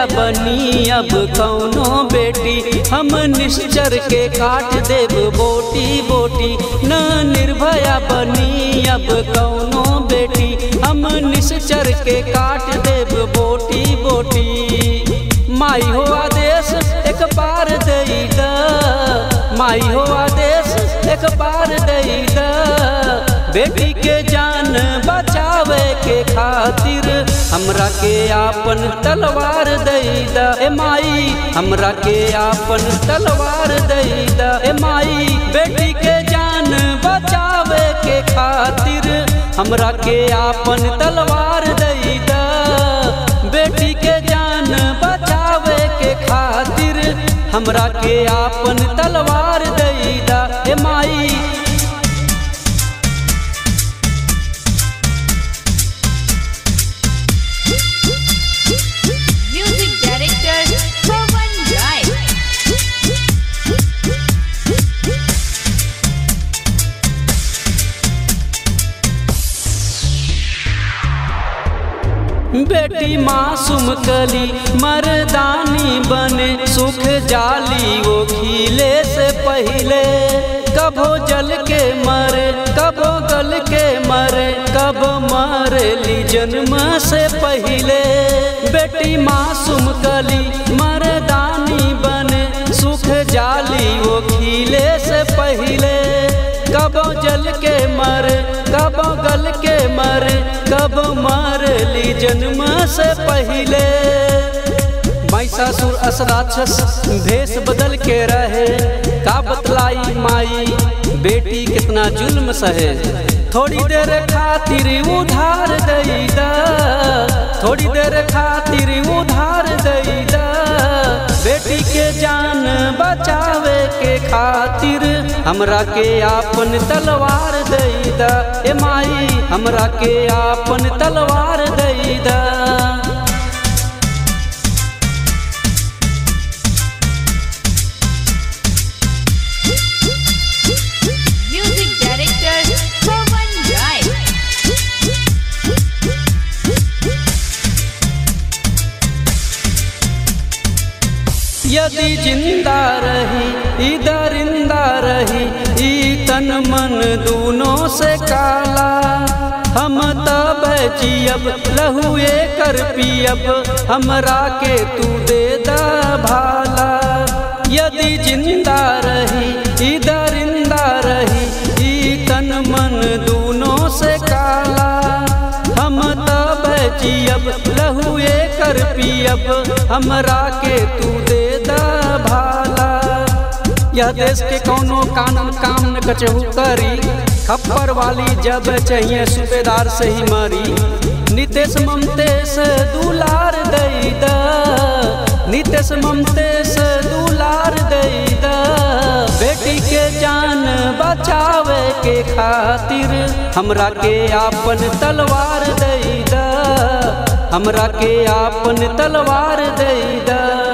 निर्भया बनी अब कौनो बेटी हम निश्चर के काट देव बोटी बोटी न निर्भया बनी अब कौनो बेटी हम निश्चर के काट देव बोटी बोटी माई हो आदेश एक बार दई द माई हो आदेश एक बार दई द बेटी के जान बचावे के खातिर हमरा के आपन तलवार दई द ए माई हमरा के आपन तलवार दई द ए माई बेटी के जान बचावे के खातिर हमरा के आपन तलवार दई द बेटी के जान बचावे के खातिर हमरा के आपन तलवार दई द ए माई Music director Pawan Rai. बेटी मासूम कली मर्दानी बने सुख जाली वो खिले से पहले कबो जल के मरे कबो गल के मरे कब मरली जन्म से पहले बेटी मासूम कली मर्दानी बने सुख जाली वो खिले से पहले कबो जल के मरे कबो गल के मरे कब मरली जन्म से पहले महिषासुर असराक्षस भेष बदल के रहे का बतलाई माई बेटी कितना जुल्म सहे थोड़ी देर खातिर उधार दई दा थोड़ी देर खातिर उधार दई दा बेटी के जान बचावे के खातिर हमरा के आपन तलवार दई दा ए माई हमरा के आपन तलवार दई दा Music director Pawan Rai. यदि जिंदा रही इधर इंदा रही ई तन मन दूनों से काला हम तब जियब लहुए कर पियब हमरा के तू दे दा भाला यदि जिंदा रही इधर इंदा रही ई तन मन दूनों से काला हम तब जियब लहुए कर पियब हमरा के तू दे दा भाला यह देश के कौनो कानून काम न कचहू करी खप्पर वाली जब चाहिए सूबेदार से ही मरी नितेश ममतेश दुलार दई दा नितेश ममतेश दुलार दई दा बेटी के जान बचावे के खातिर हमरा के आपन तलवार दई दा हमरा के आपन तलवार दई दा